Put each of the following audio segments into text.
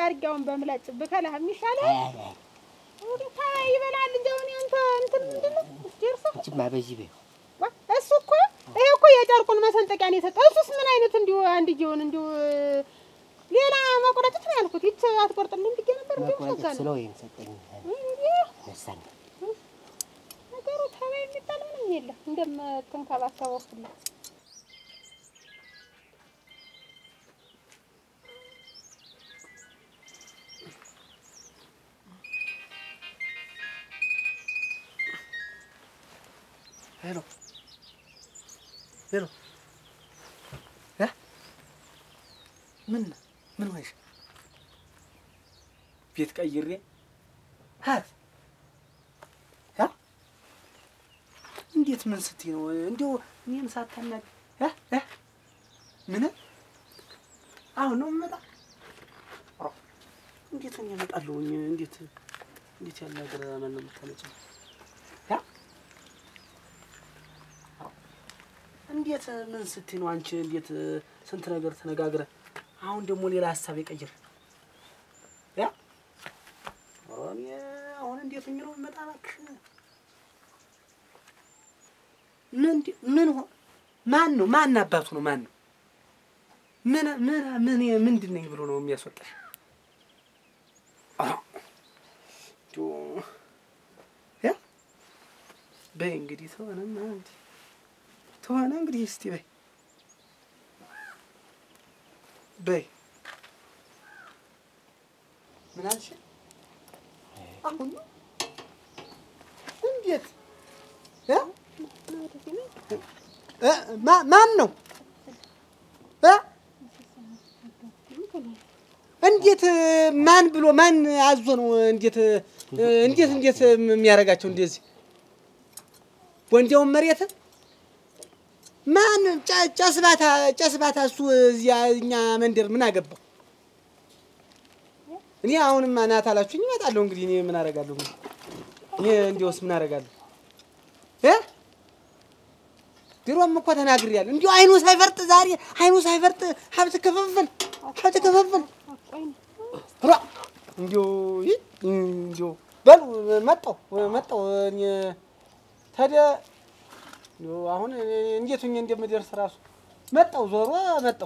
አድርጊያውን በምላጭ ብከላህ የሚሻለው አይ አይ አይ ወዲታ ይበላል እንጂ አሁን ያንተ እንትን ምንድን ነው ደርሶ አንቺማ በዚህ በይው ዋ፣ እሱ እኮ ይሄ እኮ የጨርቁን መሰንጠቂያ ነው የሰጠው። እሱስ ምን አይነት እንዲሁ አንድዬውን እንዲሁ ሌላ መቁረጥት ነው ያልኩት። ይች አትቆርጥልኝ ብዬ ነበር። እንዲሁ መቁረጥ ሸጋ ነው ስለው ይሄን ሰጠኝ እንዲህ ነሳኝ ነገሩ ተባይ የሚባል ምንም የለም። እንደምትንከባከበው ሁላ ሄሎ ሄሎ እ ምን ምን ሆነሽ? ቤት ቀይሬ ሀት እ እንዴት ምን ስትይ ነው? እንዲሁ እኔን ሳታናግ እ እ ምን አሁን ነው የምመጣ? ኧረ እንዴት ሆኜ እመጣለሁኝ? እንዴት እንዴት ያለ ነገር ማን ነው የምታመጪው? እ እንዴት ምን ስትይ ነው አንቺ? እንዴት ስንት ነገር ተነጋግረ አሁን ደግሞ ሌላ ሀሳብ የቀይር ያ ኧረ እኔ አሁን እንዴት ሆኜ ነው የምመጣ? እባክሽ ምን ምን ሆ ማን ነው ማን አባቱ ነው ማን ነው ምን ምን ምን ምንድን ነኝ ብሎ ነው የሚያስወጣሽ? አዎ ዶ ያ በይ እንግዲህ ተሆነማ እንጂ ተሆነ እንግዲህ እስቲ በይ በይ ምን አልሽ? አሁን ነው እንዴት እ እ ማ- ማን ነው እ እንዴት ማን ብሎ ማን አዞ ነው እንዴት እንዴት እንዴት የሚያደርጋቸው እንደዚህ ወንዴውን መሬት ማን ጨ- ጨስባታ ጨስባታ እሱ እዚያ እኛ መንደር ምን አገባው? እኔ አሁንም ናት አላችሁኝ እመጣለሁ። እንግዲህ እኔ ምን አደርጋለሁ? እንግዲህ እኔ እንዲያውስ ምን አደርጋለሁ እ ድሮም እኮ ተናግሬያለሁ። እንዲሁ አይኑ ሳይፈርጥ ዛሬ አይኑ ሳይፈርጥ ሀብት ክፍፍል ሀብት ክፍፍል ራ እንዲሁ ይህ እንዲሁ በሉ መጣሁ መጣሁ እኔ ታዲያ እንዲሁ አሁን እንዴት ሆኜ እንደምደርስ እራሱ መጣሁ ዞሮ መጣሁ።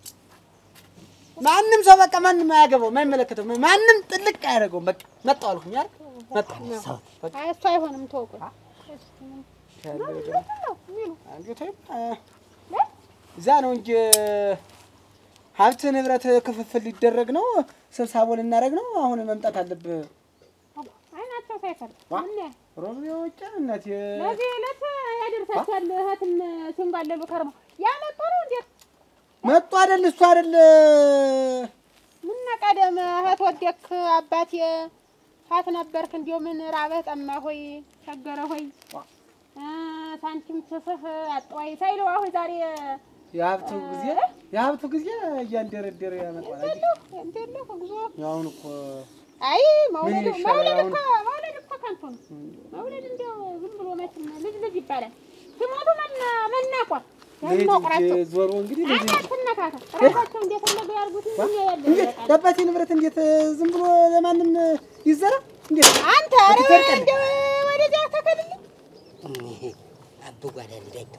ማንም ሰው በቃ ማንም አያገባው የማይመለከተው ማንም ጥልቅ አያደርገውም። በቃ መጣሁ አልኩኝ አይደል መጣሁ በቃ አይ እሱ አይሆንም። ተወቁ ያለው ደግሞ ነው የሚሉ አንዱ ተይም እዛ ነው እንጂ ሀብት ንብረት ክፍፍል ሊደረግ ነው፣ ስብሰባ ልናደርግ ነው። አሁን መምጣት አለብህ። አይናቸው ሳይፈርጥ ዋ። ምን ሮብ የወጫ እናት ለዚህ ዕለት ያደርሳቸዋል። እህትን ሲንጓለሉ ከርመው ያመጡ ነው እንዴት መጡ አይደል? እሱ አይደል ምን ቀደም እህት ወደክ አባቴ ሀት ነበርክ እንዲሁ ምን ራበህ ጠማ ሆይ ቸገረ ሆይ እ ሳንቲም ትስህ አጥዋይ ሳይለው አሁን ዛሬ የሀብቱ ጊዜ የሀብቱ ጊዜ እያንደረደረ ያመጣል። አየህ? እንደለህ ጉዞ አሁን እኮ አይ መውለድ ምን ይሻላል መውለድ አሁን? እኮ መውለድ እኮ ከንቱ ነው። መውለድ እንዲያው ዝም ብሎ መቼም ልጅ ልጅ ይባላል። ሲሞቱ መና መናቋ ልጅ መቁራቸው ዞሮ እንግዲህ ልጅ አንተ ትነካካ ራሳቸው እንደፈለጉ ያርጉት እንጂ የለም እንዴት በቃ። የአባቴ ንብረት እንዴት ዝም ብሎ ለማንም ይዘራ? እንዴት አንተ ኧረ አትዘርቀን። እንደው ወደዚያ ተከልልኝ አብ ጓዳ እንዳይተው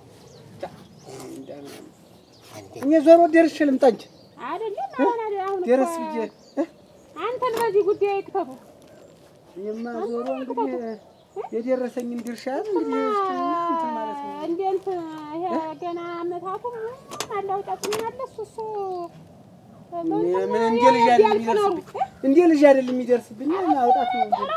አንዴ እኔ ዞሮ ደርሼ ልምጣ እንጂ አይደለም አሁን አይደል አሁን እኮ ደረስ ብዬ እ? አንተን በዚህ ጉዳይ ይክተቱ እኔማ ዞሮ እንግዲህ የደረሰኝን ድርሻ እንግዲህ እስኪ እንትን ማለት ነው። እንደ እንትን ይሄ ገና አመታቱ አላውጣት ምን አለ እሱ እሱ ምን ምን እንደ ልጅ አይደል የሚደርስብኝ እንደ ልጅ አይደል የሚደርስብኝ ማውጣት ነው እንጂ።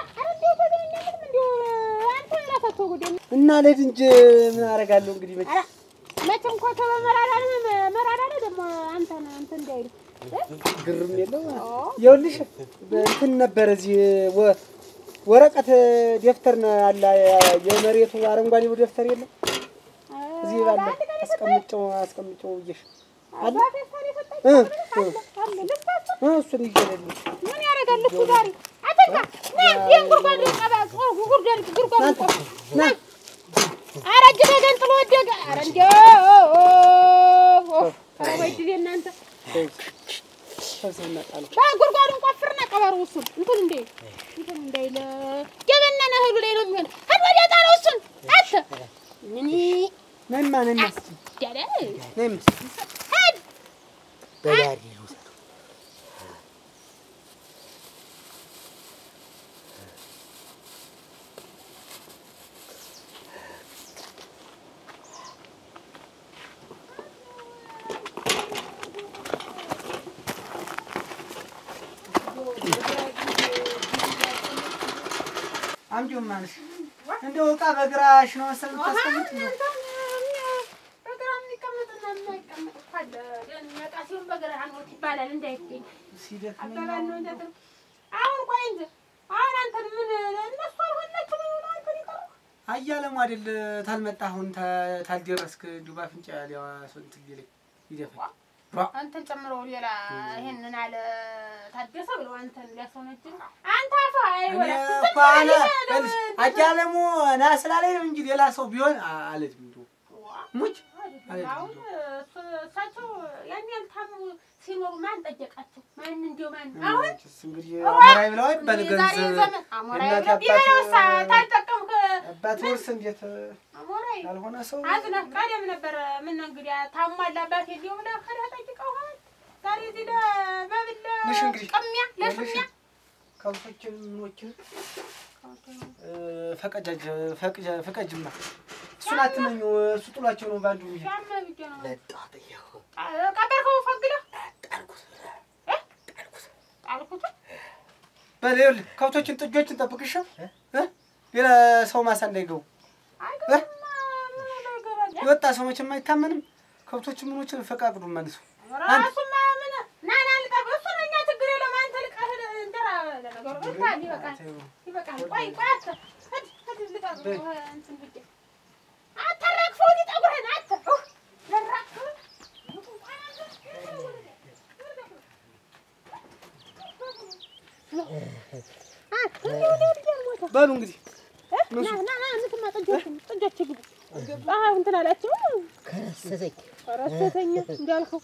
እና ልሂድ እንጂ ምን አደርጋለሁ እንግዲህ መቼ መቼም እኮ ከመመራራር መራራር ደግሞ አንተን እንትን እንዳይሉ ግርም የለው ይኸውልሽ እንትን ነበረ እዚህ ወ- ወረቀት ደብተር ነው አለ የመሬቱ አረንጓዴው ደብተር የለም እዚህ ባለ አስቀምጨው አስቀምጨው ብዬሽ አለ እ እ እ እሱን ይገለልሽ ምን ያደርጋል እሱ ዛሬ አተካ ና ይህን ጉድጓድ ቀባ ጉድጓድ ጉድጓድ ቆፍ ና ኧረ እጅ ተገንጥሎ ወደቀ ኧረ እንዲያው ኧረ ወይ ድል የእናንተ ሰብስብና ጣለው ጉድጓዱን ቆፍርና ቀበሮ እሱን እንትን እንዳይል እንትን እንዳይል የበነነ እህሉ ላይ ነው የሚሆን። ሂድ ወዲያ ጣለው እሱን አንተ ምን ነይማ ነይማ እስኪ ያለ ነይም ሂድ በዳሪ ልውሰድ። አምጪው ማለት እንደው ዕቃ በግራሽ ነው መሰል የምታስቀምጥ ነው። ይባላል እንዳይገኝ ሲደክመኝ አባባል ነው እንደት አሁን ቆይ እንጂ አሁን አንተን ምን እነሱ አልሆነችም ነው አንተን ይቀሩ አያለሙ አይደል ታልመጣ አሁን ታ- ታልደረስክ እንዲሁ በአፍንጫ ሊያዋ ስንት ሊለኝ ይደፋል። አንተን ጨምሮ ሌላ ይሄንን አለ ታደሰ ብለው አንተን ሊያሰውነችን አንተ አፋ እኔ አይወላ እኮ አለ እልሽ አያለሙ ና ስላለኝ ነው እንጂ ሌላ ሰው ቢሆን አ- አለችም እንዲሁ ሙች አለችም አሁን እንዲሁ። እሱ- እሳቸው ያን ያህል ታሙ ሲኖሩ ማን ጠየቃቸው? ማን እንዲሁ ማን አሁን መቼስ እንግዲህ አሞራይ ብለው አይባል የዛሬ ገንዘብ ዘመን አሞራይ እናት ነው ቢበላውሳ አባት ታልጠቀምክ አባት ውርስ እንዴት አሞራይ ያልሆነ ሰው አዝነህ ቀደም ነበር። ምን እንግዲህ ታሟላ አባቴ እንዲሁ ብለህ ከደህ ጠይቀው ሆን ዛሬ እዚህ ለመብል ልሽ እንግዲህ ቅሚያ ለሽሚያ ከብቶችን ምኖችን እ፣ ፈቀጃጅ ፈቅጃ- ፈቀጅማ እሱን አትመኙ። እሱ ጥሏቸው ነው ባንዱ የሚሄድ ሻመ ብዬ ነው መጣሁ ጥዬው ቀበርከው ፈግደህ ጣልኩት እ? ጣልኩት በል ይኸውልህ ከብቶችን ጥጆችን ጠብቅሻ እ? ሌላ ሰው ማሳ እንዳይገቡ አይገባማ ምን ላይ ይገባል? የወጣ ሰው መቼም አይታመንም። ከብቶችን ምኖችን ፈቃቅዱ መልሱ። ራሱማ ምን ና ና ልጠብ እሱ ነው እኛ ችግር የለውም። አንተ ልቀህ እንጀራ ለነገሩ በልተሃል፣ ይበቃል ይበቃል። ቆይ ቆይ አተ ሂድ ሂድ ልጠብ እንትን ብዬ አታራግፈው ሊጠጉርህን አተ ኡህ፣ ለራግፈው አተ እንዲሁ እንዲሁ እንዲሁ ሞተ በሉ እንግዲህ ና ና ና እንትማ ጥጆች ጥጆች ግቡ አሁን እንትን አላቸው ከረሰሰኝ ረሰተኛ እንዳልከው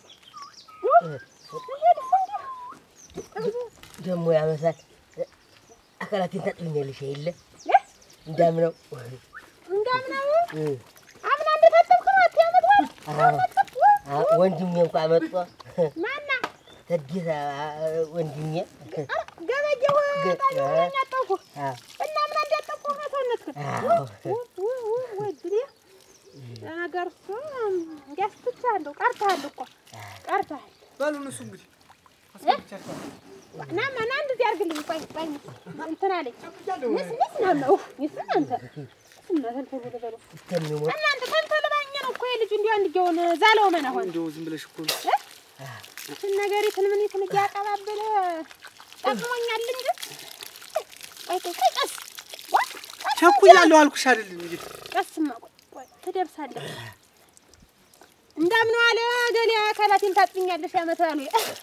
ደግሞ ያመሳል። አካላቴን ታጥብኛለሽ የለ እንዳምነው እንዳምናው እ፣ አምና እንደታጠብክ ነው አትያመት ወይ አዎ፣ አዎ፣ ወንድሜ እንኳ መጥቶ ማና ተጌታ ወንድሜ ገበጀሁ ገ- ጣኛ አጠብኩ አዎ፣ እና አምና እንዳጠብኩ ነው ሰውነትክ አዎ። ወድሬ ለነገር እሱ እንዲያስትቻለሁ ቀርተሃል እኮ ቀርተሃል በሉ እነሱ እንግዲህ አስገብቻቸዋለሁ። ናማ ና እንደዚህ አድርግልኝ ቆይ ቆይ እንትን አለኝ ንስ ንስ ናማ ንስ አንተ እናንተ ተበሉ እስከሚሞት እናንተ ተንተልባኝ ነው እኮ የልጁ እንዲሁ አንድየውን ዛለው መና ሆነ እንደው ዝም ብለሽ እኮ ነው። እችን ነገሪትን ምን ይትን እያቀባበለ ጠቅሞኛል እንጂ ቆይ ቆይ ቆይ ቀስ ቆይ ቀስ ቸኩያለሁ አልኩሽ አይደል እንግዲህ ቀስማ ቆይ ቆይ ትደርሳለህ እንዳምነው አለ ገሌ አካላቴን ታጥኛለሽ ያመታሉ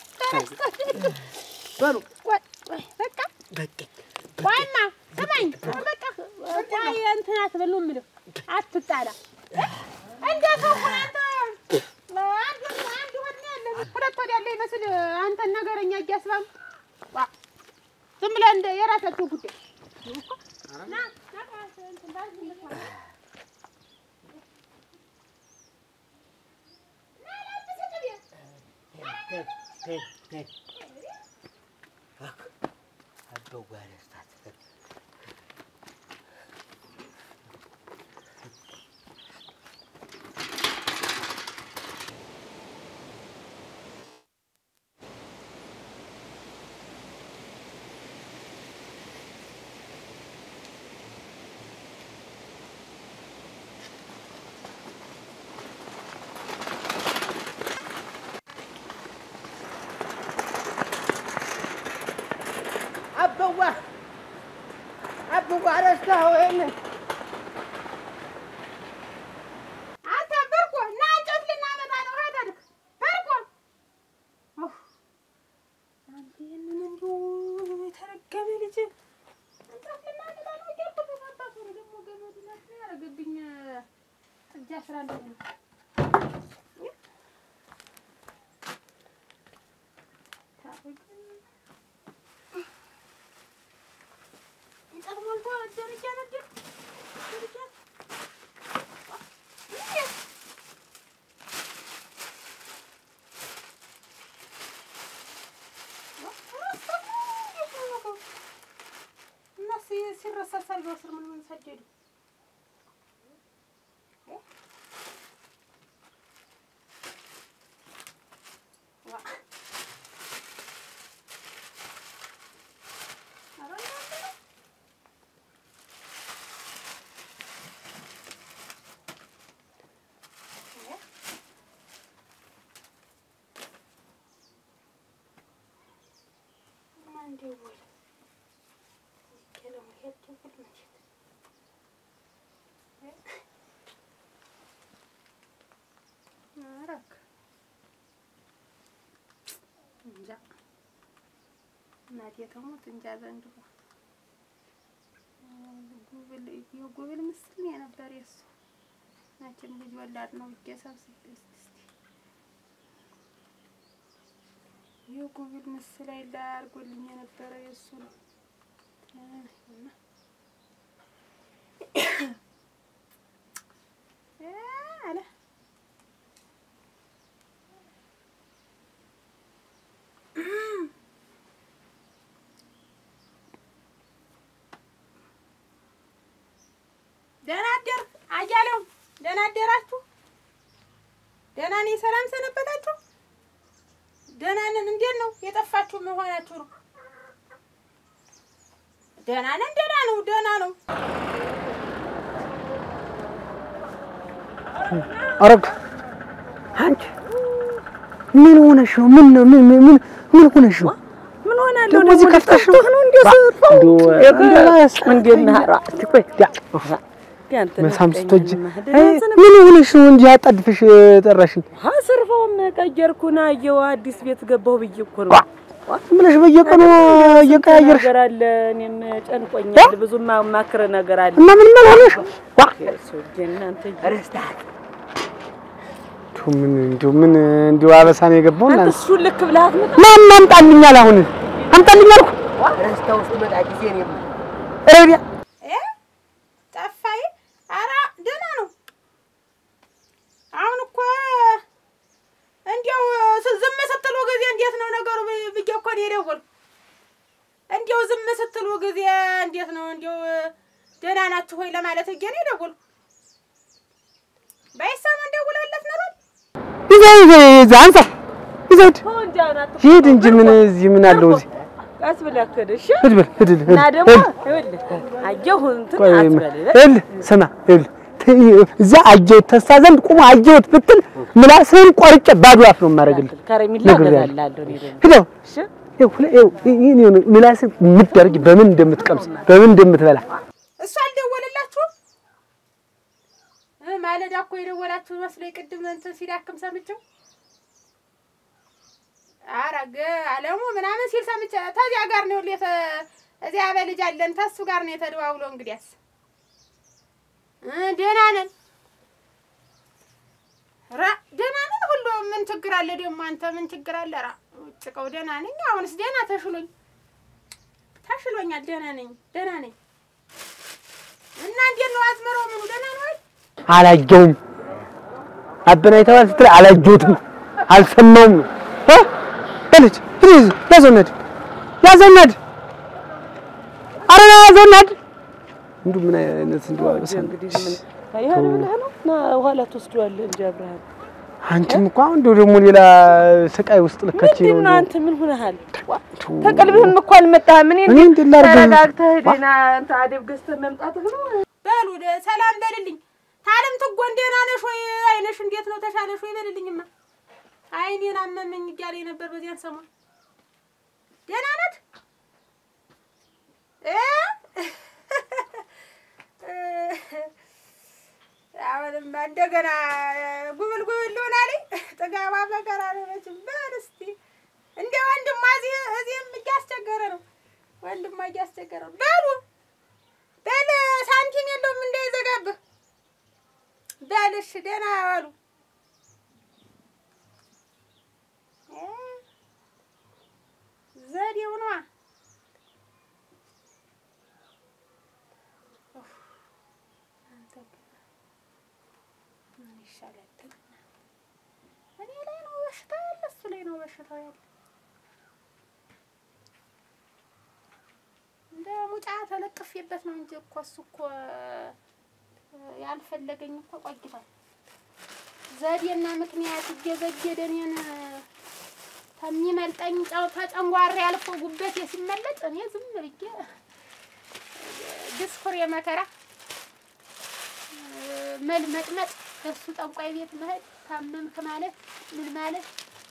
በሉ ቆይ ቆይ በቃ በቃ ቆይማ ስማኝ በቃ ቆይ እንትን አትበሉ የምልህ አትጣላ እንደ ሰው ሆነ አንተ አንድ አንድ ሆነ ያለ ሁለት ወዲያ ያለ ይመስል አንተን ነገረኛ እያስባም ዋ ዝም ብለህ እንደ የራሳቸው ጉዳይ ና ና እንትን ባል እንትን አበው ጋር ያስታት አበዋ አበዋ ረስታኸው የለ አንተ በርቆ ና እንጨት ልናመጣ ነው። ሀደርክ በርቆ ኡፍ! አንተ ይህንን እንዲሁ የተረገመ ልጅ እንጨት ልናመጣ ነው እያልኩ በማባቱ ነው ደግሞ ገመዱ ናት ያደረገብኝ እጅ አስራለሁ ነው። ታረግ ደጅ ሄዱ። ዋ ኧረ እናንተ ነው። እ ማን ደወለ? ሚካኤል ሄድ ደውል መቼት አረክ እንጃ እናቴ ተሞት እንጃ ዘንድሮ ጉብል የጉብል ምስል ነው የነበር የሱ መቼም ልጅ ወላድ ነው ብዬ ሰብስቤ እስኪ እስኪ የጉብል ምስል ላይ አድርጎልኝ የነበረ የሱ ነው እና እ አለ ደህና አደር አያሌው፣ ደህና አደራችሁ? ደህና ነኝ። ሰላም ሰነበታችሁ? ደህና ነን። እንዴት ነው የጠፋችሁ መሆናችሁ ነው? ደህና ነን። ደህና ነው። ደህና ነው። አረግ አንቺ ምን ሆነሽ ነው? ምን ነው? ምን ምን ምን ሆነሽ ነው? ምን ሆናለሁ ደግሞ እዚህ ከፍተሽ ነው? ነው እንዴ ስርፋው እንዴት ነህ? ኧረ እስኪ ቆይ ያንተ መሳም ስትወጂ ደህና አይ፣ ሰነፍ- ምን ሆነሽ ነው እንጂ አጣድፍሽ ጠራሽኝ? አ ስርፋውን ቀየርኩና አየሁ አዲስ ቤት ገባሁ ብዬ እኮ ነው። ዝም ብለሽ በየቀኑ እየቀያየርሽ ነገር አለ እኔም ጨንቆኛል። ብዙ ማማክር ነገር አለ። እና ምን ምን ሆነሽ? ዋ ሰውዬ እናንተ ረስታት እንዲሁ ምን እንዲሁ ምን እንዲሁ አበሳን የገባው እና አንተ እሱን ልክ ብለህ አትመጣም? ማን አምጣልኛል? አሁን አምጣልኝ አልኩ። ረስታ ውስጥ መጣ ጊዜ ነው ረዲያ እ ጠፋኝ። ኧረ ደህና ነው። አሁን እኮ እንዲያው ስ- ዝም ስትሉ ጊዜ እንዴት ነው ነገሩ ብ- ብዬ እኮ ነው የደወልኩ። እንዲያው ዝም ስትሉ ጊዜ እንዴት ነው እንዲያው ደህና ናችሁ ሆይ ለማለት ብዬ ነው የደወልኩ። ባይሰማ እንደውላለት ነበር። ይዘህ ይዘህ ይዘህ አንሳ ይዘህ ሂድ ተው እንጂ አሁን አትቆ- ሂድ እንጂ ምን እዚህ ምን አለው እዚህ ቀስ ብለህ ክድ እሺ። ሂድ በል ሂድ ሂድ እና ደግሞ ሂድ ይኸውልህ አየሁ እንትን ቆይ አትበል። ይኸውልህ ስማ ይኸውልህ ት- እዛ አየሁት ተሳ ዘንድ ቁሞ አየሁት ብትል ምላስህን ቆርጬ ባዶ አፍ ነው የማደርግልህ ከረሜላ ነግሬሃለሁ። እገዛልሃለሁ እኔ ደግሞ። ሂደው እሺ ምላስህ የምትደርጊ በምን እንደምትቀምስ በምን እንደምትበላ እሱ አልደወለላችሁም? እ ማለዳ እኮ የደወላችሁ መስሎኝ ቅድም እንትን ሲዳክም ሰምቼው አረገ አለሙ ምናምን ሲል ሰምቼ ተዚያ ጋር ነው የተ እዚያ በልጅ አለን ተሱ ጋር ነው የተደዋውሎ እንግዲያስ እ ደህና ነን ራ ደህና ነን ሁሉ ምን ችግር አለ ደግሞ አንተ ምን ችግር አለ ራ ጭቀው ደህና ነኝ አሁንስ ደህና ተሽሎኝ ተሽሎኛል ደህና ነኝ ደህና ነኝ እና እንዴት ነው አዝመራው ምኑ ደህና ነው አይደል አላየውም አበናይተዋል ስትል አላየሁትም አልሰማውም ነው እ በልጅ ፕሊዝ ያዘናድ ያዘናድ አረ ያዘናድ እንዱ ምን አይነት እንዱ አበሳ ነው። እንግዲህ ምን ይሄን ብለህ ነው ና ኋላ ትወስደዋለህ እንጂ አብርሃም አንቺም እኮ አሁን እንደው ደግሞ ሌላ ስቃይ ውስጥ ልከች ምንድን ነው ነው አንተ ምን ሆነሃል? ተቀልብህም እኮ አልመጣህም። እኔ እኔ እንዴት ላድርግ? ተረጋግተህ ሄደና አንተ አደብ ገዝተህ መምጣትህ ነው። በሉ ደ- ሰላም በልልኝ። ታለም ትጎን ደህና ነሽ ወይ? አይነሽ እንዴት ነው ተሻለሽ ወይ? በልልኝማ። አይኔን አመመኝ እያለኝ ነበር በዚያን ሰሞን። ደህና ናት እ አሁንማ እንደገና ጉብል ጉብል ልሆን አለኝ። ጥጋባ መከራ ነው መቼም። በል እስኪ እንደ ወንድማ እዚህ እዚህም እያስቸገረ ነው። ወንድማ እያስቸገረ ነው። በሉ በል ሳንቲም የለውም እንዳይዘጋብህ። በል እሺ፣ ደህና ዋሉ። እ ዘዴው ነዋ። ኡፍ፣ አንተ ግን ምን ይሻላል? እኔ ላይ ነው በሽታው ያለ፣ እሱ ላይ ነው በሽታው ያለ። እንደ ሙጫ ተለቅፌበት ነው እንጂ እኮ እሱ እኮ ያልፈለገኝ እኮ ቆይቷል። ዘዴና ምክንያት እየዘገደ እኔን ከሚመልጠኝ ጨው ተጨንጓሬ አልፎ ጉበቴ ሲመለጥ እኔ ዝም ብዬ ድስኩር የመከራ መልመጥመጥ እሱ ጠንቋይ ቤት መሄድ ታመምክ ማለት ምን ማለት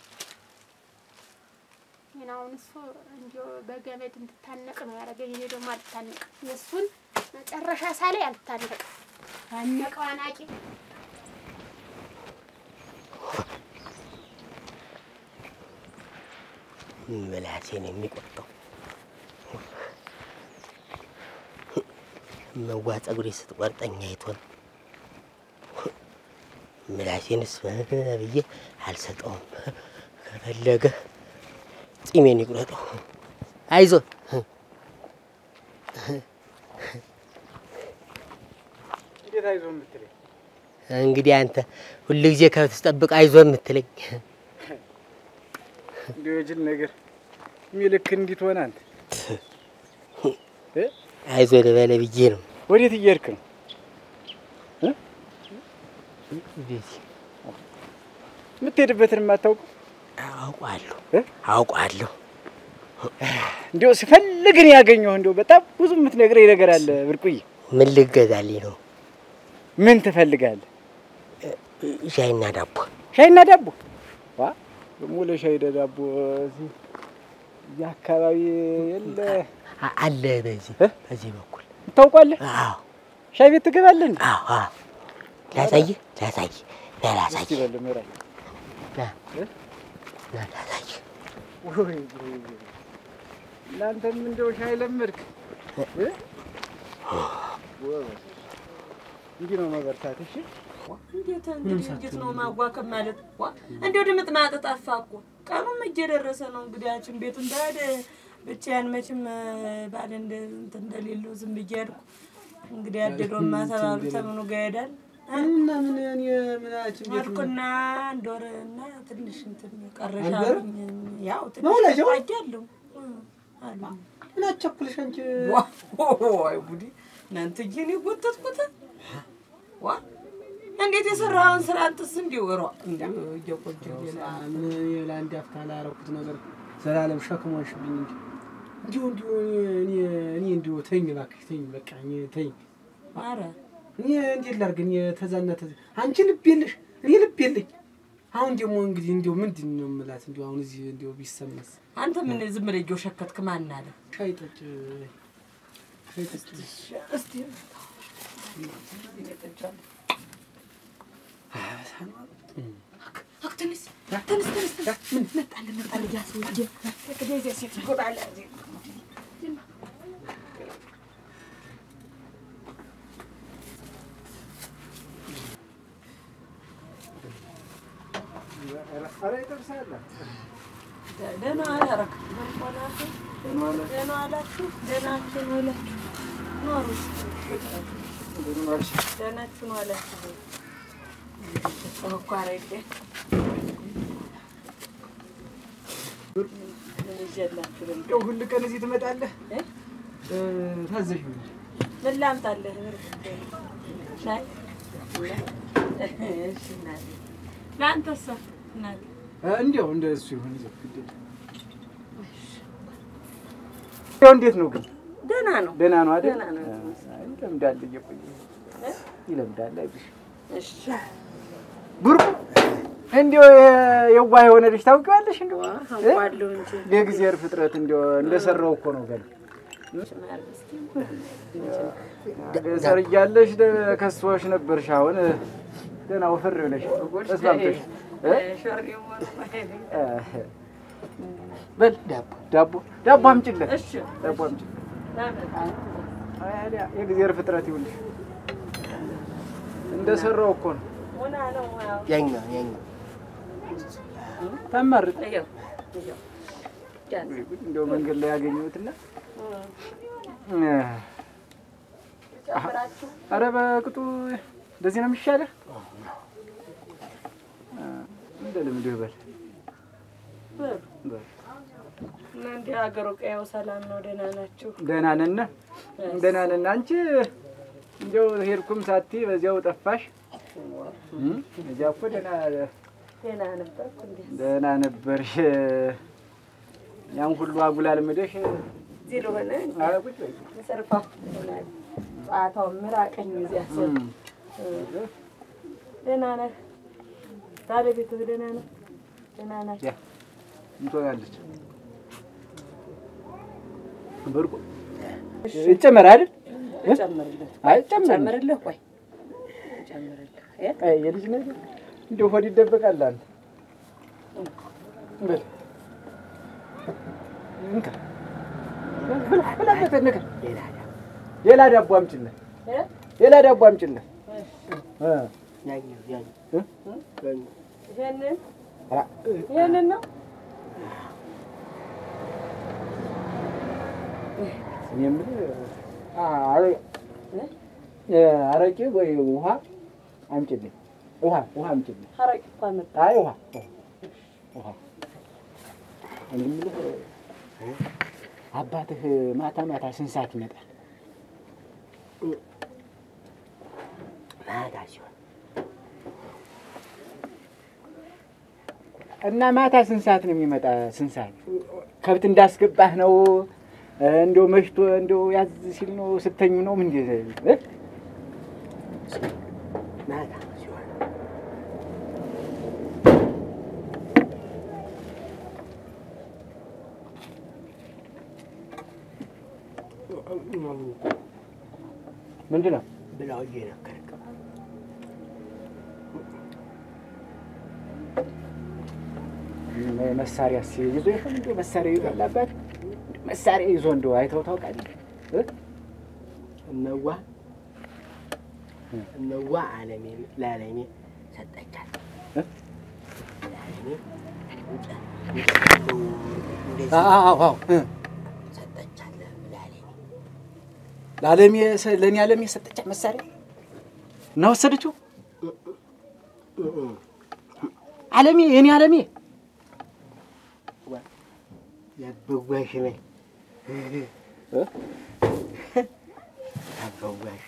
ይሄን አሁን እሱ እንዲያው በገመድ እንድታነቅ ነው ያደረገኝ። እኔ ደግሞ አልታነቅ የእሱን መጨረሻ ሳላይ አልታነቅ ታነቀው አናቂ ምላሴን የሚቆርጠው መዋ ፀጉሬ ስትቆርጠኝ አይቶን ምላሴንስ ብዬ አልሰጠውም። ከፈለገ ጺሜን ይቁረጠው። አይዞ እንዴት አይዞህ የምትለኝ? እንግዲህ አንተ ሁልጊዜ ከብት ስጠብቅ አይዞ የምትለኝ እንዲሁ የጅል ነገር የሚልክ እንዲት ሆነ አንተ እ? አይዞ ልበለ ብዬ ነው። ወዴት እየሄድክ ነው? ቤት የምትሄድበትን የማታውቀው አውቋለሁ እ? አውቋለሁ። እንዲሁ ስፈልግ ነው ያገኘሁ። እንዲሁ በጣም ብዙ የምትነግረኝ ነገር አለ ብርቁዬ። ምን ልገዛልኝ ነው? ምን ትፈልጋለህ? ሻይና ዳቦ ሻይና ዳቦ? ዋ ደግሞ ለሻይ ዳቦ እዚህ እዚህ አካባቢ የለ አ- አለ በዚህ እ? በዚህ በኩል ታውቋለህ? አዎ ሻይ ቤት ትገባለህ እንዴ? አዎ አዎ። ላሳይህ ላሳይህ ና ላሳይህ እስኪ በል ምራኝ። ና እ? ና ላሳይህ ወይ ወይ ወይ። እናንተም እንደው ሻይ ለመድክ እ? ጎበዝ። እንዲህ ነው መበርታት። እሺ እንዴት እንግዲህ እንዴት ነው ማዋከብ ማለት? ዋ እንደው ድምጥ ማጥ ጠፋ እኮ ቀኑም እየደረሰ ነው። እንግዲያችን ቤቱ እንዳደ ብቻዬን መቼም ባል እንደ እንትን እንደሌለው ዝም ብዬ አድኩ። እንግዲህ አደዶማ ተባሉ ተምኑ ጋር ይሄዳል እና ምን እኔ ምናችን ቤት አልኩና አንድ ወር እና ትንሽ እንትን ቀረሻ አንድ ወር? አሉኝ። ያው ነው ትንሽ ለጀው? ቆያለሁ አሉ ምን አቸኩልሽ አንቺ? ዋይ ጉዲ እናንተ እጄን የጎተትኩት ዋ እንዴት የሰራኸውን ስራ አንተስ እንዲሁ ሮ እንዲሁ እየቆጀ ምን እኔ ለአንድ አፍታ ላደረኩት ነገር ዘላለም ሸክም ሆንሽብኝ እንጂ እንዲሁ እንዲሁ እኔ እኔ እንዲሁ ተይኝ እባክሽ ተይኝ፣ በቃ እኔ ተይኝ። ኧረ እኔ እንዴት ላድርግ? እኔ ተዛና ተዛ አንቺ ልብ የለሽ እኔ ልብ የለኝ። አሁን ደግሞ እንግዲህ እንዲሁ ምንድን ነው የምላት? እንዲሁ አሁን እዚህ እንዲሁ ቢሰማስ አንተ ምን ዝም ብለህ እየው ሸከትክ ማን አለ ሻይ ጠጭ ሻይ ጠጭ እስቲ ተነስ ተነስ ተነስ ምን መጣልህ መጣልህ ያ ሰውዬ እንግዲህ እዚያ ሴት ይጎዳል ኧረ ይጠብሳል። ደህና አላረክ ደህና አላችሁ ደህናችሁ ነው አላችሁ ኖሩ ደህናችሁ ነው አላችሁ እኮ አረቄ ምን ይዤላችሁ ልምጣ? እንደው ሁል ቀን እዚህ ትመጣለህ? እ? እ፣ ታዘዥ እንጂ ምን ላምጣልህ? ሻይ እሺ እናቴ ለአንተሳ እናቴ እ፣ እንዲያው እንደ እሱ ይሁን ይዘው ግድ የለም። ያው እንዴት ነው ግን? ደህና ነው ደህና ነው አይደል? ደህና ነው። አይ፣ ይለምዳል እየቆየ ይለምዳል። አይዞሽ እሺ ብርቁ እንዲያው የዋህ የሆነ ልጅ ታውቂዋለሽ? እንዲያው እ? አውቃለሁ እንጂ የእግዚአብሔር ፍጥረት እንዲያው እንደሰራው እኮ ነው ገና ማር እስኪ ገጠር እያለሽ ደ- ከሷሽ ነበርሽ። አሁን ደህና ወፈር ብለሽ ተስማምተሽ እ? ሾርዬው ሆኖ እ፣ በል ዳቦ ዳቦ ዳቦ አምጪለት እሺ ዳቦ አምጪለት። ታዲያ የእግዚአብሔር ፍጥረት ይኸውልሽ እንደሰራው እኮ ነው። ሆና ነው ያው ያኛው ያኛው ታማርጥ ይኸው ይኸው ጃዝ እንደው መንገድ ላይ ያገኘሁትና ጨምራችሁ ኧረ በቅጡ እንደዚህ ነው የሚሻለህ። እንደ ልምድህ በል በሉ በል እና እንዲህ ሀገሩ ቀያው ሰላም ነው? ደህና ናችሁ? ደህና ነን ደህና ነን። አንቺ እንደው ሄድኩም ሳቲ በዚያው ጠፋሽ። እም? እዚያ እኮ ደህና ደህና ነበርኩ። እንዴ ደህና ነበርሽ። ያን ሁሉ አጉላል ምደሽ እዚህ ለሆነ ኧረ ቁጭ በይ። ሰርፋ ይሆናል። ጨዋታው ምራቀኝ እዚያ ስር እም። ደህና ነህ? ባለቤትህ ደህና ነው? ደህና ናቸው? ያ እንትሆናለች ብርቁ ይጨመር አይደል? ጨምርልህ አይ ጨምር ጨምርልህ። ቆይ ጨምርልህ። እ? አይ የልጅ ነገር እንደው ሆድ ይደበቃል። አንተ በል እንካ ብላ ብላበት እንካ ሌላ ዳቦ አምጪልህ እ? ሌላ ዳቦ አምጪልህ እ ያኛው ያኛው እ? ይሄንን ኧረ ይሄንን ነው እኔ የምልህ አረ- እ አረቄ ወይ ውሃ አምጪልኝ። ውሃ ውሃ አምጪልኝ። ሀረቂ እኮ አመጣ። አይ ውሃ ውሃ ውሃ እኔ የምልህ አባትህ ማታ ማታ ስንት ሰዓት ይመጣል? ማታ ሲሆን እና ማታ ስንት ሰዓት ነው የሚመጣ? ስንት ሰዓት ከብት እንዳስገባህ ነው? እንደው መሽቶ እንደው ያዝ ሲል ነው ስተኙ ነው ምን እ? ማታ ሲሆን ምንድን ነው ብላው እየነገርክ መሳሪያ ይዞ ይሆን እንደው መሳሪያ ይዟል አባት መሳሪያ ይዞ እንደው አይተው ታውቃለህ? እ? እመዋ እመዋ አለሜ ለአለሜ ሰጠቻት። እ? ለአለሜ እንደዚህ አዎ አዎ እ። ሰጠቻት ለአለሜ ለአለሜ ለእኔ አለሜ ሰጠቻት መሳሪያ እና ወሰደችው። አለሜ የኔ አለሜ ያበጓሽ ነኝ እ? ያበጓሽ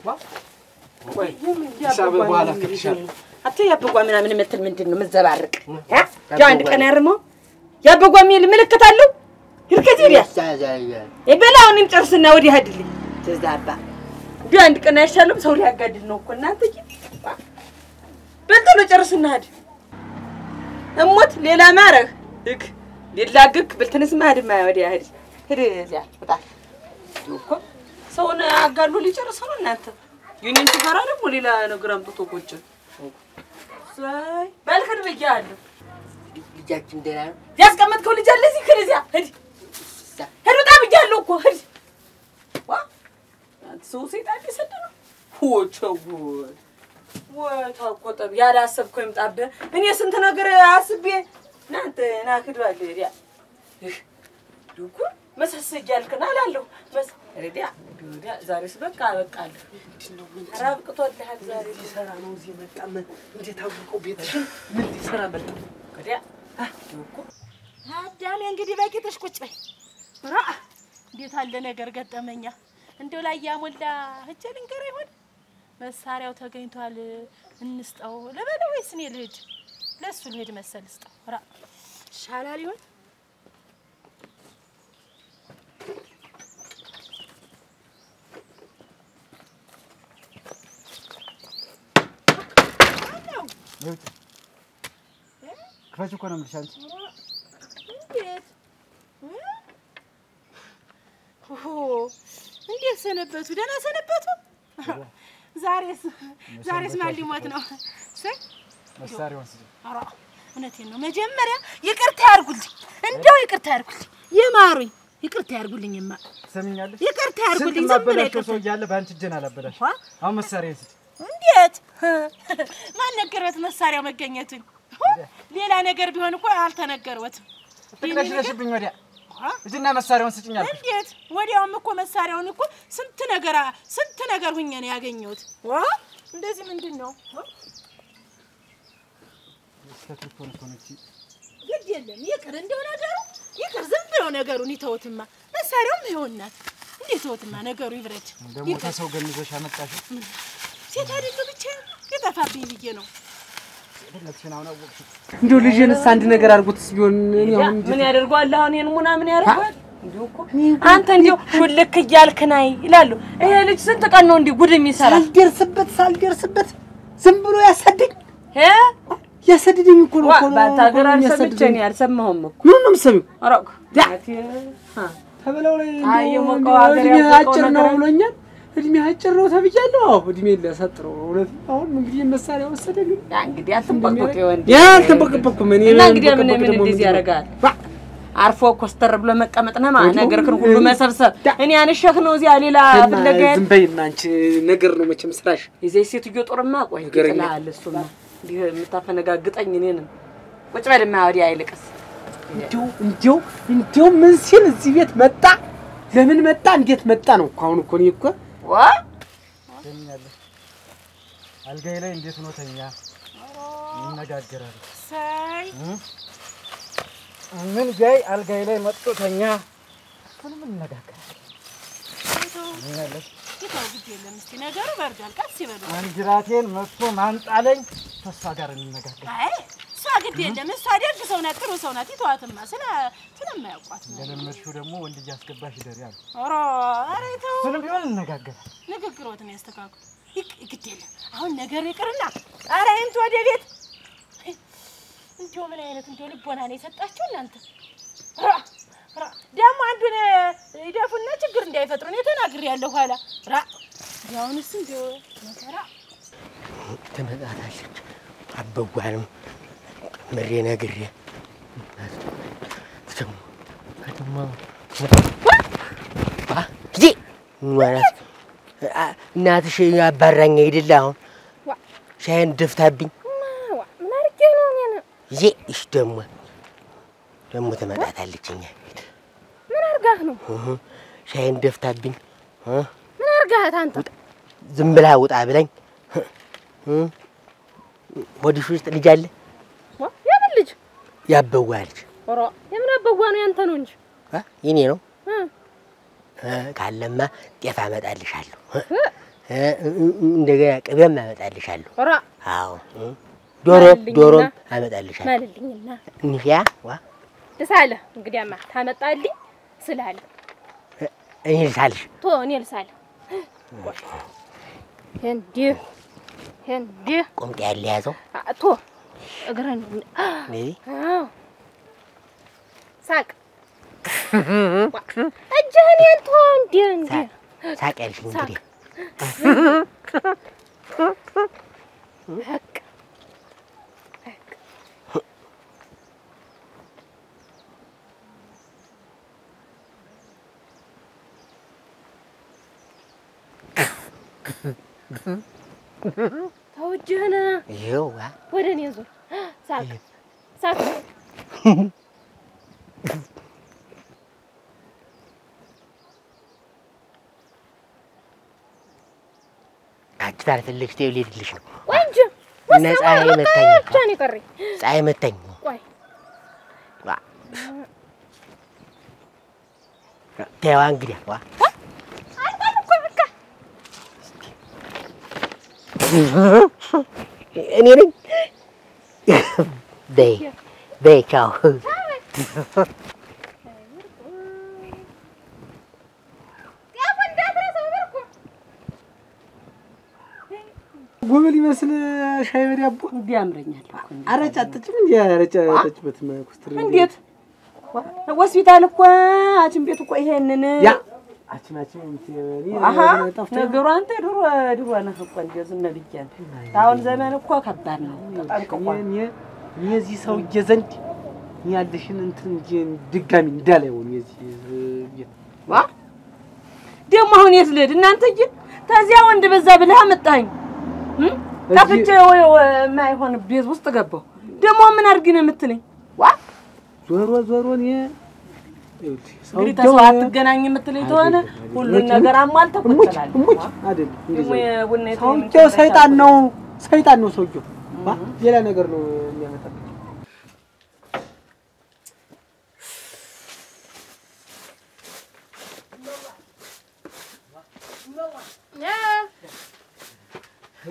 ሂሳብ በኋላ እከፍልሻለሁ። አቶ ያበጓ ምናምን የምትል ምንድን ነው የምትዘባርቅ? እ? ያው አንድ ቀን ያርመው ያበጓ የሚል ምልክት አለው። ይርከት ይሪያ ያሳዛያል የበላውንም ጨርስና ወዲህ አይደልኝ ትዛባ እንዲሁ አንድ ቀን አይሻልም? ሰው ሊያጋድል ነው እኮ እናንተ። በልተሎ ጨርስና ሂድ። እሞት ሌላ ማረህ እግ ሊላግክ ብልትንስ ማድማ ወዲያ ሂድ ሂድ እዚያ ውጣ። እንዲሁ እኮ ሰውን አጋሉ ሊጨርስ ነው እናንተ። የእኔን ትፈራ ደግሞ ሌላ ነገር አምጥቶ ቁጭ ሳይ በልክድ ብያለሁ። ልጃችን ደህና ነው ያስቀመጥከው ልጅ አለ እዚህ ክድ እዚያ ሂድ ሂድ ውጣ ብያለሁ እኮ ሂድ። ዋ አንተ ሰው ሰይጣን ሊሰድ ነው። ወቸጉድ ወታቆጠብ ያላሰብከው ይምጣብህ። እኔ ስንት ነገር አስቤ እናንተ ናክድ ባለ ዲያ ዱኩ መሰስ እያልክን አላለሁ መስ ሬዲያ ዲያ ዛሬስ በቃ አበቃለሁ። ኧረ አብቅቶልሃል ዛሬ ሊሰራ ነው እዚህ መጣ ምን እንዴት አወቀው ቤትሽን ምን ሊሰራ መጣ ከዲያ ዱኩ አዳሜ እንግዲህ በቂጥሽ ቁጭ በይ። ራ እንዴት አለ ነገር ገጠመኛ። እንደው ላይ ያሞላ እጀ ልንገር ይሆን መሳሪያው ተገኝቷል፣ እንስጠው ልበለው ወይስ እኔ ልሂድ? ለእሱ ልሂድ መሰል ስጠው። ራ ይሻላል ይሆን ክፈች እኮ ነው የምልሽ አንቺ እንዴት እ? ኦሆ እንዴት ሰነበቱ? ደህና ሰነበቱ? ዛሬስ ዛሬስ ማን ሊሞት ነው? እሰይ መሳሪያውን ስጪኝ። ኧረ እውነቴን ነው። መጀመሪያ ይቅርታ ያርጉልኝ፣ እንደው ይቅርታ ያርጉልኝ፣ ይማሩኝ፣ ይቅርታ ያርጉልኝማ፣ ትሰሚኛለሽ? ይቅርታ ስንት ያርጉልኝ። ዝም ብሎ ማበላሸው ሰው ይቅርታ እያለ በአንቺ እጄን አላበላሽ። ዋ፣ አሁን መሳሪያ ስጪኝ። እንዴት ማን ነገረዎት መሳሪያው መገኘቱን? ሌላ ነገር ቢሆን እኮ አልተነገረዎትም። ትቅለሽለሽብኝ ወዲያ ዋ፣ እጅና መሳሪያውን ስጭኝ አልኩሽ። እንዴት ወዲያውም እኮ መሳሪያውን እኮ ስንት ነገር ስንት ነገር ሁኜ ነው ያገኘሁት። ዋ እንደዚህ ምንድን ነው? እስከ ትርፎን እኮ ነው እቺ ግድ የለም ይቅር እንደው ነገሩ ይቅር ዝም ብለው ነገሩን ይተውትማ። መሳሪያውም ይሆናት እንዴት ተውትማ ነገሩ ይብረድ። ደግሞ ይቅር ከሰው ገንዘሽ አመጣሽው ሴት አይደለሁ ብቻ የጠፋብኝ ብዬ ነው። ፈለግሽን አሁን አወቅሽው። እንደው ልጄንስ አንድ ነገር አድርጎትስ ቢሆን እኔ አሁን ምን ያደርገዋል አሁን ይሄን ሙና ምን ያደርገዋል? እንዲሁ እኮ አንተ እንዲሁ ሹልክ እያልክ ናይ ይላሉ። ይሄ ልጅ ስንት ቀን ነው እንዲህ ጉድ የሚሰራ? ሳልደርስበት ሳልደርስበት ዝም ብሎ ያሳደኝ ሄ ያሳድደኝ እኮ ነው ዋ እኮ ነው ባታገር እኮ ነው አልሰምቼ የሚያሳድደኝ። እኔ አልሰማሁም እኮ ምን ነው የምትሰሚው? ኧረ ያ! አ ተብለው ላይ አይ እንደው የሞቀው እንደው ሀገር እድሜ ያወቀው አጭር ነው ነገር ብሎኛል። እድሜ አጭር ነው ተብያለሁ። አዎ እድሜ ሊያሳጥረው ነው እውነት። አሁን እንግዲህ መሳሪያ ወሰደ ግን ያ እንግዲህ አትንበቅበቅ ወንድ ያ አልተንበቀበኩም እኔ እና እንግዲህ ምን መንበቀበቅ ምን ደግሞ እንደዚህ ምንድን ነው? ያደርጋል? ዋ! አርፎ ኮስተር ብሎ መቀመጥ ነው ማለት ወዲያው ነገርክን ሁሉ መሰብሰብ። ዳ- እኔ አንሸህ ነው እዚያ ሌላ እና ፍለጋ ዝም በይና አንቺ ነገር ነው መቼም ስራሽ። የዚህ ሴትዮ ጦርማ ቆይ ነገረኛ። ይጥልሃል። እሱማ እንዲህ የምታፈነጋግጠኝ እኔንም ቁጭ በልማ ወዲያ አይልቅስ እንዲያው እንዲያው እንዲያው ምን ሲል እዚህ ቤት መጣ? ለምን መጣ? እንዴት መጣ ነው እኮ አሁን እኮ እኔ እኮ ዋ ተኛለሽ። አልጋዬ ላይ እንዴት ነው ተኛ? እንነጋገራለን። ሳይ ምን ጋይ አልጋዬ ላይ መጥቶ ተኛ። ሁሉም እንነጋገራለን። ተኛለሽ። ይተው ግድ የለም እስኪ ነገሩ በርዷል። ቀስ ይበሉ። አንጅራቴን መጥቶ ማንጣለኝ። ተስፋ ጋር እንነጋገር። አይ እሷ ግድ የለም እሷ ደግ ሰው ናት፣ ጥሩ ሰው ናት። ይተዋትማ ስለ ስለማያውቋት ነው። እንደለመድሽው ደግሞ ወንድ እያስገባሽ ይደሪያል። ኧረ ኧረ ይተው ሁሉም ቢሆን እንነጋገራለን። ንግግሮትን ያስተካክሉ። ይቅ ግድ የለም አሁን ነገሩ ይቅርና ኧረ ይምጡ ወደ ቤት። እንዲያው ምን አይነት እንዲያው ልቦና ነው የሰጣችሁ እናንተ። ራ ራ ደግሞ አንዱን ይደፉና ችግር እንዳይፈጥሩ እኔ ተናግሬያለሁ። ኋላ ራ ያሁንስ እንዲያው መከራ ትመጣታለች። አበጓንም ምሬ ነግሬ ጊዜ ማለት እናትሽ አባራኝ አይደለ? አሁን ሻይን ደፍታብኝ ምን አድርጌ ነው እኔን ጊዜ እሽ ደግሞ ደግሞ ትመጣታለች እኛ ቤት ምን አርጋህ ነው? እህ፣ ሻይን ደፍታብኝ እ፣ ምን አርጋህ አንተ? ዝም ብላ ውጣ ብላኝ እ፣ ሆድሽ ውስጥ ልጅ አለ ዋ የምን ልጅ? ያበዋ ልጅ ኧረ የምን አበዋ ነው ያንተ ነው እንጂ አ፣ የኔ ነው እ እ፣ ካለማ ጤፍ አመጣልሻለሁ እ፣ እ፣ እ፣ እንደገና ቅቤም አመጣልሻለሁ። ኧረ አዎ እ፣ ዶሮ ማልልኝና- ዶሮም አመጣልሻለሁ። ማልልኝና እንሂያ ዋ ልሳለ እንግዲያማ ታመጣልኝ ስላለ እኔ ልሳልሽ ቶ እኔ ልሳለ እንዲህ እንዲህ ቁምጤ ያለ ያዘው አ- ቶ እግረን እንደዚህ አዎ ሳቅ እጅህን ያንተ እንዲህ እንዲህ ሳቅ ያልሽ እንግዲህ በቃ ተው እጅህን ይኸው ዋ ወደ እኔ ዙር ሳቅ ሳቅ አንቺ ታልፈልግሽ ተይው ልሄድልሽ ነው። ቆይ እንጂ እና ፀሐይ መታኝ እኮ። ብቻ ነው የቀረኝ ፀሐይ መታኝ። ቆይ ዋ ተይዋ እንግዲህ ዋ አልቋል እኮ በቃ እኔ ነኝ። በይ በይ ቻው። ጤፉ እንዳትረሳው በርኩ ጎበል ይመስል ሻይ በዳቦ እንዲህ ያምረኛል እኮ እንዲህ። አረጫ አጠጭም እንዲ አረጫ አጠጭበት ኩስትር እንዴት ሆስፒታል እኮ ሐኪም ቤት እኮ ይሄንን ያ አችን አችን አሀ ነገሩ አንተ ድሮ ድሮ ነህ እኮ እንደው ዝም ብያለሁ። አሁን ዘመን እኮ ከባድ ነው። ተጠንቅቋል። እኔ እዚህ ሰውዬ ዘንድ እኔ ያለሽን እንትን እንጂ ድጋሚ እንዳላየው እኔ እዚህ ቤት ዋ ደግሞ አሁን የት ልሂድ እናንተዬ? ተዚያ ወንድ በዛ ብለህ አመጣኸኝ። እም? ጠፍቼ ወይ ወይ የማይሆን ቤት ውስጥ ገባሁ። ደግሞ ምን አድርጊ ነው የምትለኝ? ዋ ዞሮ ዞሮ እኔ ይኸውልሽ እንግዲህ ሰውዬው ተሰው አትገናኝ የምትለኝ ተሆነ ሁሉን ነገር አሟልተህ ቁጭ እሙች እላለሁ። እሙች ዋ አይደለም ደግሞ እንደዚያ የቡና የት ሰውዬው ሰይጣን ነው ሰይጣን ነው ሰውዬው ዋ ሌላ ነገር ነው የሚያመጣብኝ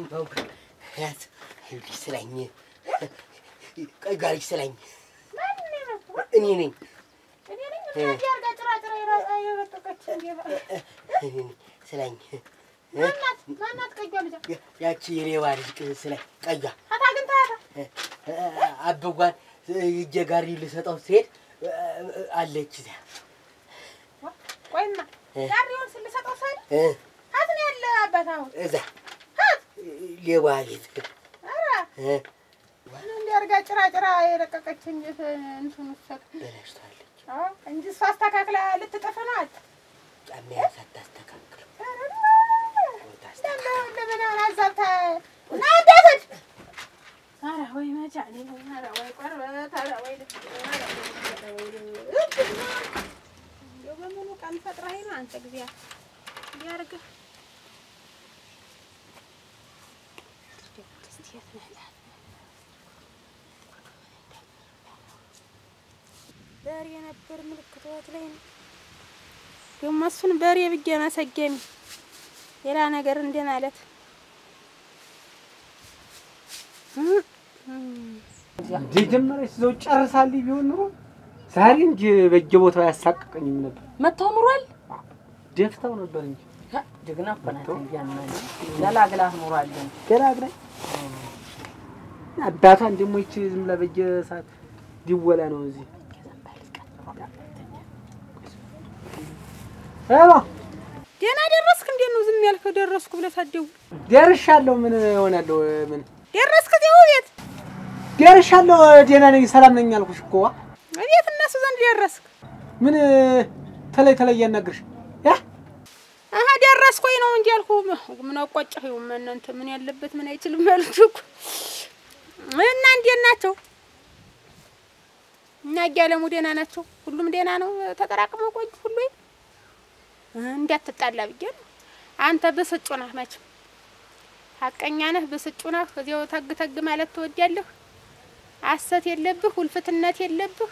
ያት ይኸውልሽ ስላኝ ቀይ ጋር ስላኝ እኔ ነኝ እኔ ነኝ እንዲህ አድርጋ ጭራጭራ የራ- የበጠቀች እንዴ እኔ ነኝ ስላኝ ማናት ማናት ቀጇ ልጃ ያቺ የሌባ ልጅ ቅ- ስላኝ ቀያ አታ ግን ታያታ አበጓን እጀ ጋሪ ልሰጠው ስሄድ አለች እዚያ ቆይማ ጋሪውን ስልሰጠው ሳይል እ፣ ሀት ነው ያለ አባት አሁን እዛ ሌባ ቤት ኧረ እ፣ እንዲህ አድርጋ ጭራጭራ የለቀቀች እንዴት እንትኑ ሰጥ በላሽታለች። እንጂ እሷ አስተካክላ ልትጠፍ ነው አለ ጫማያ ሳታስተካክል ለምን አዛብታ እና እንዳትሄድ ኧረ ወይ መቻሌ ኧረ ወይ ቆርበት ኧረ ወይ ልብ ኧረ ወይ ልብ ኧረ ወይ ልብ እንደው በሙሉ ቀን ፈጥረኸኝ ነው አንተ ጊዜ እንዲህ አድርገህ በሬ ነበር ምልክቶት ላይ ነው ደግሞ እሱን በሬ ብዬ መሰገሚ ሌላ ነገር እንደ ማለት የጀመረች እዛው ጨርሳልኝ ቢሆን ኑሮ ዛሬ እንጂ በየቦታው ያሳቅቀኝም ነበር። መጥተው ኑሯል። ደፍታው ነበር እንጂ ጀግና እኮ ናት። እያና ገላግላህ ኑሯል። ገላግላኝ አባቷን ደግሞ ይቺ ዝም ብላ በየሰዓት ዲወላ ነው እዚህ ሄሎ ደህና ደረስክ? እንዴት ነው ዝም ያልከው? ደረስኩ ብለህ ሳትደውል ደርሻለሁ። ምን እሆናለሁ? ምን ደረስክ? እዚያው ቤት ደርሻለሁ። ደህና ነኝ፣ ሰላም ነኝ አልኩሽ እኮ ዋ። ቤት እነሱ ዘንድ ደረስክ? ምን ተለይ ተለይ እያናግርሽ ያ አሀ ደረስኩኝ ነው እንጂ ያልኩህ። ምን አቋጨህ? ይኸው እናንተ ምን ያለበት ምን አይችልም ያሉት እኮ እና እንዴት ናቸው? እና እያለሙ ደህና ናቸው? ሁሉም ደህና ነው? ተጠራቅመው ቆዩ ሁሉ እንዳትጣላ ብዬ ነው። አንተ ብስጩ ነህ መቼም ሀቀኛ ነህ፣ ብስጩ ነህ። እዚያው ተግ ተግ ማለት ትወዳለህ። አሰት የለብህ፣ ውልፍትነት የለብህ።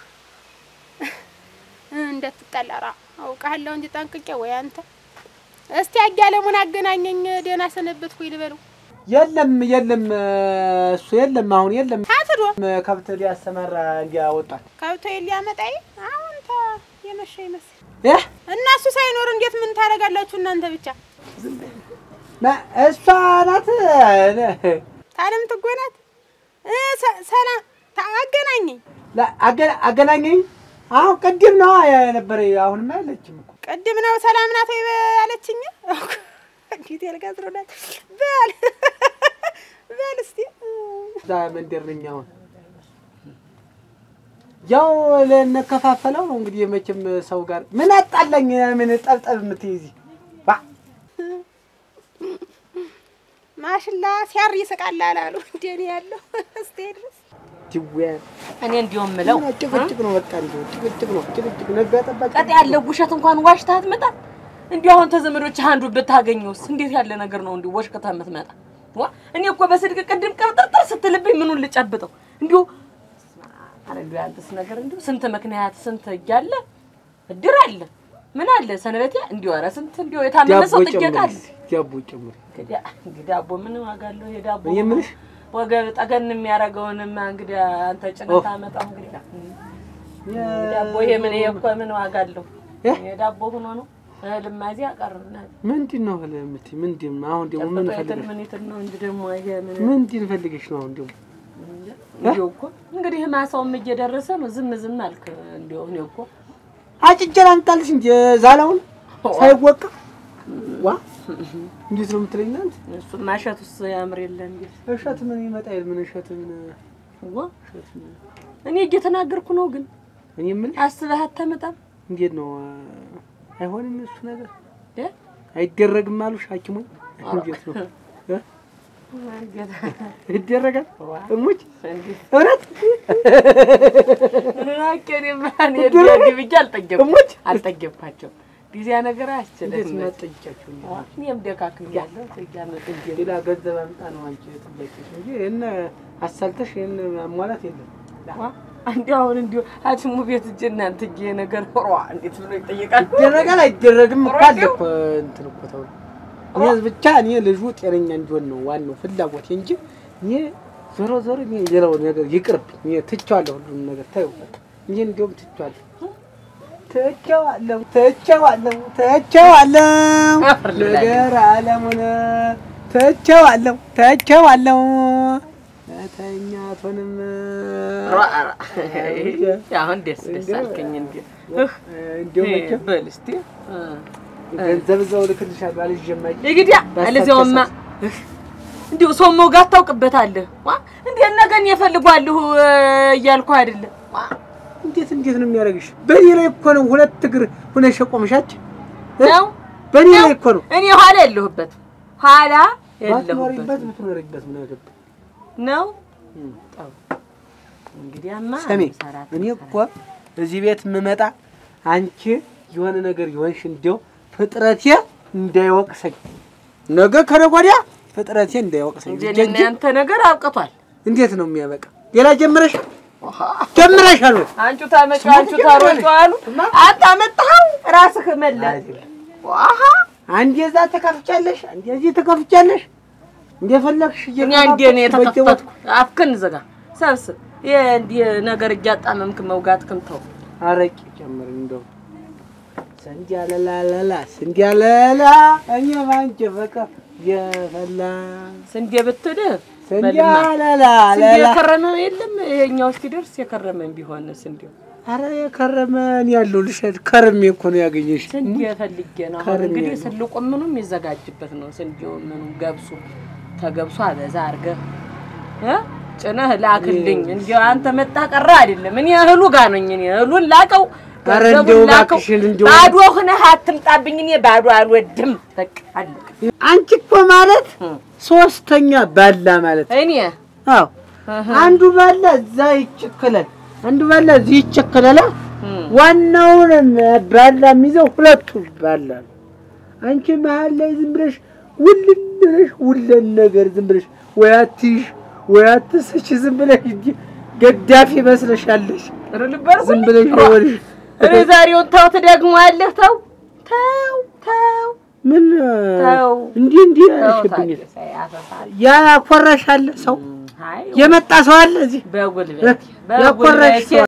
እንዳትጣላ ራ አውቃለሁ እንጂ ጠንቅቄ ወይ አንተ እስቲ አያለሙን አገናኘኝ። ደህና ሰነበትኩኝ ልበለው። የለም የለም፣ እሱ የለም፣ አሁን የለም። ታትዶ ከብት ሊያሰማራ እንዲያወጣል ከብቶ ሊያመጣኝ አሁን ተ የመሸ ይመስል ያ እነሱ ሳይኖር እንዴት ምን ታደርጋላችሁ እናንተ ብቻ? ማ- እሷ ናት ታለም ትጎናት እ ሰ- ሰላም ታ- አገናኘኝ። ላ- አገ- አገናኘኝ። አሁን ቅድም ነው የነበረ፣ አሁንማ የለችም እኮ ቅድም ነው ሰላም ናት ወይ ያለችኝ። እንዴት ያልጋዝሮናት በል በል እስቲ እዛ መንደር ነኝ አሁን። ያው ልንከፋፈለው ነው እንግዲህ መቼም ሰው ጋር ምን አጣላኝ? ምን ጠብጠብ የምትይዚ ባ ማሽላ ሲያር ይስቃል አላሉ እንደኔ ያለው እስቲ ድረስ ትዌ እኔ እንዲሁም ምለው ጭቅጭቅ ነው በቃ እንዲሁ ጭቅጭቅ ነው ጭቅጭቅ ነጋ ጠባቂ ቀጥ ያለው ውሸት እንኳን ዋሽታ አትመጣ። እንዲሁ አሁን ተዘመዶች አንዱ ብታገኘውስ እንዴት ያለ ነገር ነው? እንዲሁ ወሽከታ የምትመጣ ዋ እኔ እኮ በስልክ ቅድም ቀብጠርጠር ስትልብኝ ምኑን ልጨብጠው? እንዲሁ አረ እንዲሁ ያንተስ ነገር እንዲሁ ስንት ምክንያት ስንት እያለ እድር አለ ምን አለ ሰንበቴ እንዲሁ ኧረ ስንት እንዲሁ የታመመ ሰው ዳቦ ጥየቃ አለ። ጨምሪ ዳቦ ጨምሪ እንግዲህ ዳቦ ምን ዋጋ አለው? ይሄ ዳቦ እኔ የምልሽ ወገብ ጠገን የሚያደርገውንማ እንግዲህ አንተ ጭነት አመጣው እንግዲህ ዳቦ ይሄ ምን ይሄ እኮ ምን ዋጋ አለው? እ? ይሄ ዳቦ ሆኖ ነው እህልማ እዚህ አቀርብና ምንድን ነው ብለህ የምትይ ምንድን ነው አሁን ደግሞ ምን ምን ፈልገሽ ምን ይትን ነው እንጂ ደግሞ ይሄ ምን ምንድን ፈልገሽ ነው አሁን ደግሞ እንዲሁ እኮ እንግዲህ ማሳውም እየደረሰ ነው። ዝም ዝም አልክ። እንዲሁ እኔ እኮ አጭጄ ላምጣልሽ እንጂ ዛላውን ሳይወቃ ዋ እንዴት ነው የምትለኝ እናንተ? እሱ ማሸት ውስጥ ያምር የለ እንዴ እሸት ምን ይመጣል? ምን እሸት ምን ዋ እኔ እየተናገርኩ ነው። ግን እኔ የምልሽ አስበህ አታመጣም እንዴት ነው አይሆንም እሱ ነገር እ? አይደረግም አሉሽ ሐኪሞች እንዴት ነው እ? ይደረጋል እሙች እውነት ብዬ አልጠገብኩም እሙች አልጠገብኳቸውም። ጊዜ ነገር እንዴት አያስችልም። መጠይቂያቸው እንዴ? እኔም ደካክሜያለሁ። እያመጥን ሌላ ገንዘብ አምጣ ነው አንቺ ጥያቄሽ እንጂ ይህን አሳልተሽ ይህን ማሟላት የለም እንዲሁ አሁን እንዲሁ ሐኪሙ ቤት እጅ እናንተ እጄ ነገር ሯ እንዴት ብሎ ይጠይቃል? ይደረጋል አይደረግም እኮ አለ እኮ እንትን እኮ ተው እኔ ብቻ እኔ ልጁ ጤነኛ እንዲሆን ነው ዋናው ፍላጎቴ እንጂ እኔ ዞሮ ዞሮ እኔ ሌላው ነገር ይቅርብኝ። እኔ ትቼዋለሁ፣ ሁሉንም ነገር ተይው በቃ። እኔ እንዲያውም ትቼዋለሁ ትቼዋለሁ ትቼዋለሁ ትቼዋለሁ ነገር አለሙን ትቼዋለሁ ትቼዋለሁ መተኛቱንም አሁን ደስ ደስ አልከኝ። እንዲ እንዲያው መቼም በል እስቲ ገንዘብ እዛው እልክልሻለሁ አልዤማ እንግዲያ አለዚያውማ እንዲሁ ሰው መውጋት ታውቅበታለህ። ዋ እንዴት ነገን የፈልጓለሁ እያልኩ አይደለም ዋ እንዴት እንዴት ነው የሚያደርግሽ? በእኔ ላይ እኮ ነው ሁለት እግር ሁነሽ የቆምሻች ነው በእኔ ላይ እኮ ነው። እኔ ኋላ የለሁበት ኋላ የለሁበት ባትኖሪበት ብትኖሪበት ምን አገባኝ? ነው። ጠው እንግዲያማ ሰሜ ሰራት እኔ እኮ እዚህ ቤት የምመጣ አንቺ የሆነ ነገር የሆንሽ እንዲያው ፍጥረቴ እንዳይወቅሰኝ ነገ ከነገ ወዲያ ፍጥረቴ እንዳይወቅሰኝ እንጂ እንጂ እኔና ያንተ ነገር አብቅቷል። እንዴት ነው የሚያበቃ? ሌላ ጀምረሻል ጀምረሻል ወይ? አንቺ ታመጪ አንቺ ታሮጪ አሉ አንተ አመጣኸው ራስህ መለስ ዋሃ አንዴ እዛ ተከፍቻለሽ፣ አንዴ እዚህ ተከፍቻለሽ። እንደፈለግሽ እኔ አንዴ ነው የተከፈትኩ። አፍክን ዝጋ፣ ሰብስብ። ይሄ እንዲህ ነገር እያጣመምክ መውጋትክን ተው። አረቂ ጨምር እንደው ስንዴ አለላላላ ስንዴ አለላ እኔ ባንቺ ፍቅር የፈላ ስንዴ ብትልህ ስንዴ በልማ አለላ ስንዴ አለላ የከረመ የለም። ይሄኛው እስኪደርስ የከረመን ቢሆን ስንዴው አረ የከረመን ያለው ልሸድ ከርሜ እኮ ነው ያገኘሽ። ስንዴ ፈልጌ ነው። አሁን ከርሜ እንግዲህ ነው። ስልቁ ምኑም የሚዘጋጅበት ነው። ስንዴው ምኑ ገብሱ ተገብሱ አበዛ አድርገህ እ ጭነህ ላክልኝ። እንዲያው አንተ መጣ ቀረ አይደለም። እኔ እህሉ ጋር ነኝ። እኔ እህሉን ላቀው አረ ገንዘቡን እንዲያው ላከው። እባክሽን እንዲያው ባዶ ሆነህ አትምጣብኝ። እኔ ባዶ አልወድም። በቃ አለቀ። አንቺ እኮ ማለት ሶስተኛ ባላ ማለት እኔ አዎ አንዱ ባላ እዛ ይቸከላል፣ አንዱ ባላ እዚህ ይቸከላል። እም፣ ዋናውን ባላ የሚይዘው ሁለቱ ባላ ነው። አንቺ መሀል ላይ ዝም ብለሽ ውልን ብለሽ ውለን ነገር ዝም ብለሽ ወይ አትይሽ ወይ አትስች ዝም ብለሽ እንጂ ገዳፊ መስለሻለሽ። ኧረ ልበል ዝም ብለሽ ነው ወልሽ እኔ ዛሬውን ተው ትደግመዋለህ። ተው ተው ተው ምን ተው እንዲህ እንዲህ ተው አልሽብኝ። ታዲያ ያፈሳል። ያኮረሻለ ሰው አይ የመጣ ሰው አለ እዚህ በጉልበት ያኮረሽ በጉልበት ሰው